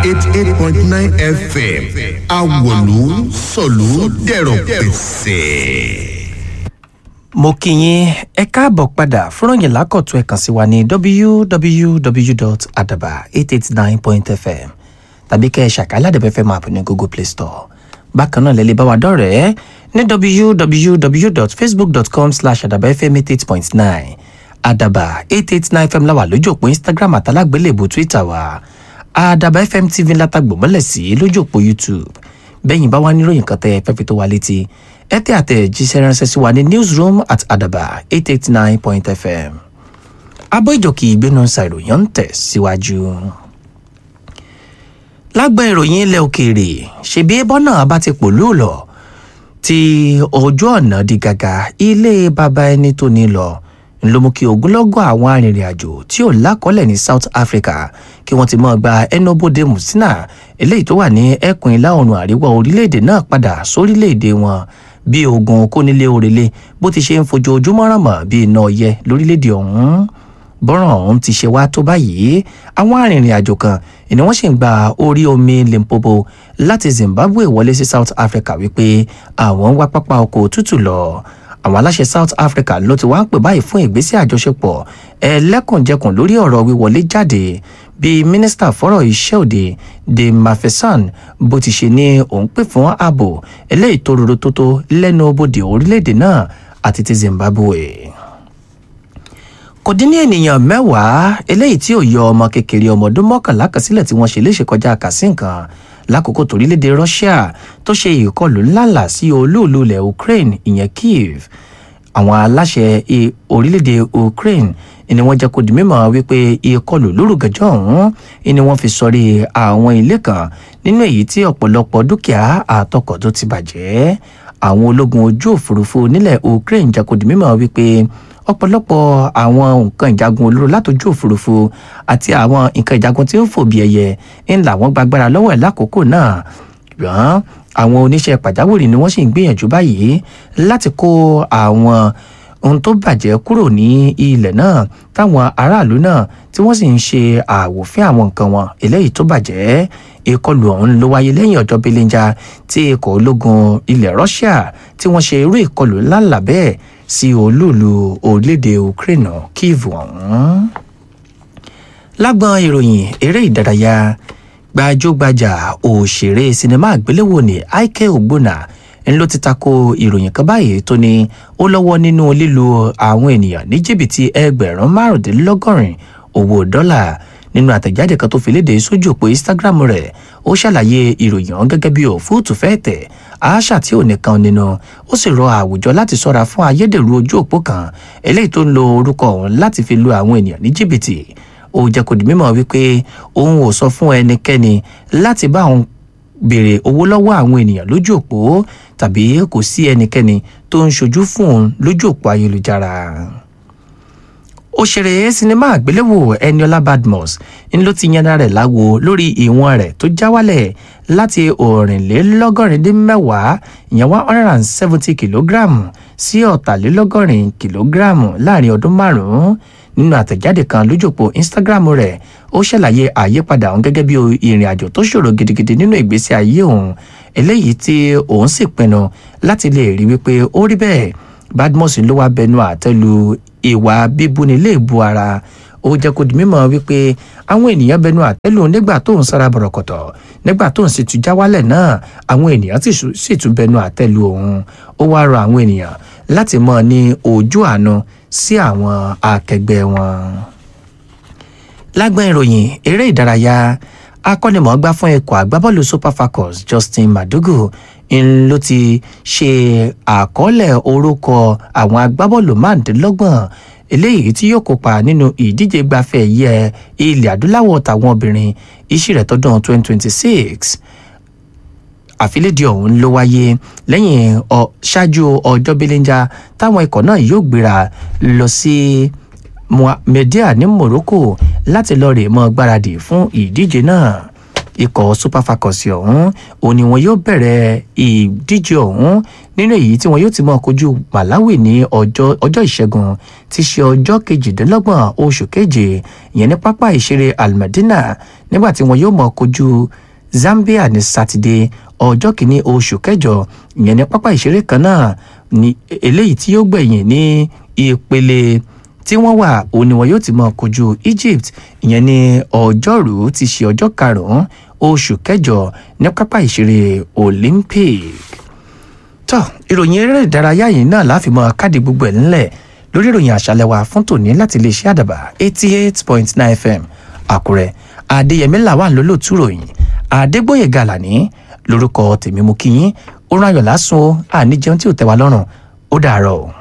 eighty eight point nine fm awolu sọ̀lú dẹ̀rọ̀ pẹ̀sẹ̀ mo kí yín ẹ káàbọ̀ padà fúnrọ̀yìn lákọ̀tún ẹ̀ kàn sí wa ní www.adaba889.fm tàbí kẹ́ ẹ ṣàkálà dẹ̀bẹ̀ fẹ́ máa pè ní google play store bákan náà lẹ́lẹ́ bá wa dọ̀rẹ́ ní www.facebook.com slash adabafm88.9 adaba 889 fm láwà lójú òpó instagram àtàlágbélébù twitter wa adaba fm tv látàgbò mọ́lẹ̀ sí lójú òpó youtube bẹ́yìn bá wá níròyìn kan tẹ́ ẹ fẹ́ fi tó wa létí ẹ tẹ́ àtẹ̀jíṣẹ́ ránṣẹ́ sí wa ní newsroom at adaba 889.fm abọ́ ìjọkì ìgbénu ṣàìròyìn ń tẹ̀ síwájú. lágbà ìròyìn ilẹ̀ òkèèrè ṣèbí bọ́nà bá ti pòlú lọ tí ojú ọ̀nà di gàgà ilé bàbá ẹni tó ní lọ ló mú kí ogunlọ́gọ̀ àwọn arìnrìn-àjò tí ò lákọ́lẹ̀ ní south africa kí wọ́n ti mọ́ gba ẹnubodè musina eléyìí tó wà ní ẹkùn ìlà oòrùn àríwá orílẹ̀-èdè náà padà sórílẹ̀-èdè wọn bí ogun kónílé òrèlé bó ti ṣe ń fojoojúmọ́ ràn mọ́ bí iná ọyẹ lórílẹ̀-èdè ọ̀hún bọ́ràn ọ̀hún ti ṣe wá tó báyìí àwọn arìnrìn-àjò kan ni wọ́n sì ń gba orí omi limpopo láti zimbabwe wọlé sí south africa wípé àwọn ń wá pápá ọkọ̀ òtútù lọ àwọn aláṣẹ south africa ló ti wá ń pè báyìí fún ìgbésẹ̀ àjọṣepọ̀ ẹlẹ́kùnjẹkùn lórí ọ̀rọ̀ wíwọlé jáde bí mínísítà fọ́rọ̀ iṣẹ́ òde de mafesan bó ti ṣe ní òun pè fún ààbò eléyìí tó rorò tó tó lẹ́nu bodè orílẹ̀-èdè náà àti ti zimbabwe kò dín ní ènìyàn mẹ́wàá eléyìí tí ò yọ ọmọ kékeré ọmọ ọdún mọ́kànlá kan sílẹ̀ tí wọ́n ṣe léṣe kọjá kàsí nǹkan lákòókò torílẹ̀-èdè russia tó ṣe ìkọlù ńláńlá sí olóòlù ilẹ̀ ukraine ìyẹn kiev àwọn aláṣẹ orílẹ̀-èdè ukraine ni wọ́n jẹ́ kó di mímọ́ wípé ìkọlù lórúkẹjọ́ ọ̀hún ni wọ́n fi sọrí àwọn ilé kan nínú èyí tí ọ̀pọ̀lọpọ̀ dúkìá àtọkọ̀ tó ti bàjẹ́ àwọn ológun ojú òfurufú nílẹ̀ ukraine jẹ́ kó di mímọ́ wípé ọ̀pọ̀lọpọ̀ àwọn nǹkan ìjagun olóró látòjú òfurufú àti àwọn nǹkan ìjagun tí ń fò bí ẹyẹ ń làwọn gbàgbára lọ́wọ́ ẹ̀ lákòókò náà ṣùgbọ́n àwọn oníṣẹ́ pàjáwìrì ni wọ́n sì ń gbìyànjú báyìí láti kó àwọn ohun tó bàjẹ́ kúrò ní ilẹ̀ náà táwọn aráàlú náà tí wọ́n sì ń ṣe àwòfín àwọn nǹkan wọn eléyìí tó bàjẹ́ ìkọlù ọ̀hún ló wáyé lẹ́yìn ọjọ́ belenja tí ikọ̀ ológun ilẹ̀ russia tí wọ́n ṣe irú ìkọlù ńláńlá bẹ́ẹ̀ sí olúùlú orílẹ̀-èdè ukraine kiev ọ̀hún. lágbọn ìròyìn eré ìdárayá gbajúgbajà òṣèré sinimá àgbéléwò ní ike ogbonna ń ló ti tako ìròyìn kan báyìí tó ní ó lọ́wọ́ nínú lílo àwọn ènìyàn ní jìbìtì ẹgbẹ̀rún márùndínlọ́gọ́rin owó dọ́là nínú àtẹ̀jáde kan tó fi léde sójú òpó instagram rẹ̀ ó ṣàlàyé ìròyìn ọ̀hún gẹ́gẹ́ bí òfúùtù fẹ́ tẹ̀ àáṣà tí ò nìkan nínú ó sì rọ àwùjọ láti sọ́ra fún ayédèrú ojú òpó kan eléyìí tó ń lo orúkọ ọ̀hún láti fi lu àwọn ènìyàn ní jìbìtì ó jẹ́ kó di mímọ̀ wípé òun ò sọ fún ẹnikẹ́ni láti bá òun béèrè owó lọ́wọ́ àwọn ènìyàn lójú òpó tàbí kò sí ẹnikẹ́ni tó ń ṣojú fún òun lójú òpó ayélujára òṣèré sinimá àgbéléwò eniola badmus ń ló ti yanra rẹ̀ láwo lórí ìwọ̀n rẹ̀ tó já wálẹ̀ láti òrìnlélọ́gọ́rin dín mẹ́wàá ìyẹn one hundred and seventy kìlógíráàmù sí ọ̀tàlélọ́gọ́rin kìlógíráàmù láàrin ọdún márùn-ún nínú àtẹ̀jáde kan lójúpọ̀ instagram rẹ̀ ó ṣàlàyé àyípadà òun gẹ́gẹ́ bí ìrìn àjò tó ṣòro gidigidi nínú ìgbésí ayé òun eléyìí tí òun sì pinnu láti lè rí wípé ó rí bẹ́ẹ̀ badmus ló wá bẹnu àtẹ́lu ìwà bíbúni lè bu ara ó jẹ́ kó di mímọ́ wípé àwọn ènìyàn bẹnu àtẹ́lù nígbà tó ń sára bọ̀rọ̀kọ̀tọ̀ nígbà tó ń sì tún já wálẹ̀ náà àwọn ènìyàn sì tún bẹnu àtẹ́lù òun ó wá rọ àwọn ènìyàn láti mọ̀ ní ojú àánú sí àwọn akẹgbẹ́ wọn. lágbọ́n ìròyìn eré ìdárayá akọ́nimọ̀ọ́gbá fún ikọ̀ agbábọ́ọ̀lù super falcons justin madugu ń ló ti ṣe àkọọ́lẹ̀ orúkọ àwọn agbábọ́ọ̀lù márùndínlọ́gbọ̀n eléyìí tí yóò kópa nínú ìdíje gbafẹ́ yẹ ilẹ̀ adúláwọ̀ tàwọn obìnrin iṣẹ́ rẹ̀ tọdún 2026 àfilédìí ọ̀hún ló wáyé lẹ́yìn ṣáájú ọjọ́ belenja táwọn ikọ̀ náà yóò gbéra lọ sí media ní morocco láti lọ rè mọ́ gbáradì fún ìdíje náà ikọ̀ super falcons ọ̀hún òun ni wọn yóò bẹ̀rẹ̀ ìdíje ọ̀hún nínú èyí tí wọn yóò ti máa kojú malawi ní ọjọ́ ọjọ́ ìṣẹ́gun ti ṣe ọjọ́ kejìdínlọ́gbọ̀n oṣù keje ìyẹn ní pápá ìṣeré almadina nígbà tí wọn yóò máa kojú zambia ní sátidé ọjọ́ kìíní oṣù kẹjọ ìyẹn ní pápá ìṣeré kan náà ní eléyìí tí yóò gbẹ̀yìn ní ìpele tí wọ́n wà òun ni wọn yóò ti máa kojú egypt ìyẹn ní ọjọ́rú ti ṣe ọjọ́ karùn-ún oṣù kẹjọ ní pápá ìṣeré olympic tọ́ ìròyìn eré ìdárayá yìí náà láfi mọ káàdì gbogbo ẹ̀ ńlẹ̀ lórí ìròyìn àṣálẹ́ wa fún tòní láti lè ṣe àdàbà eighty eight point nine fm àkúrẹ́ adéyẹmí làwọn lólótú ròyìn adégbòye gàlàní lórúkọ tèmi mú kí yín ó rán ayọ̀ lásùn ó àníjẹun tí ò tẹ́ wa lọ́rùn ó dàárọ̀ o.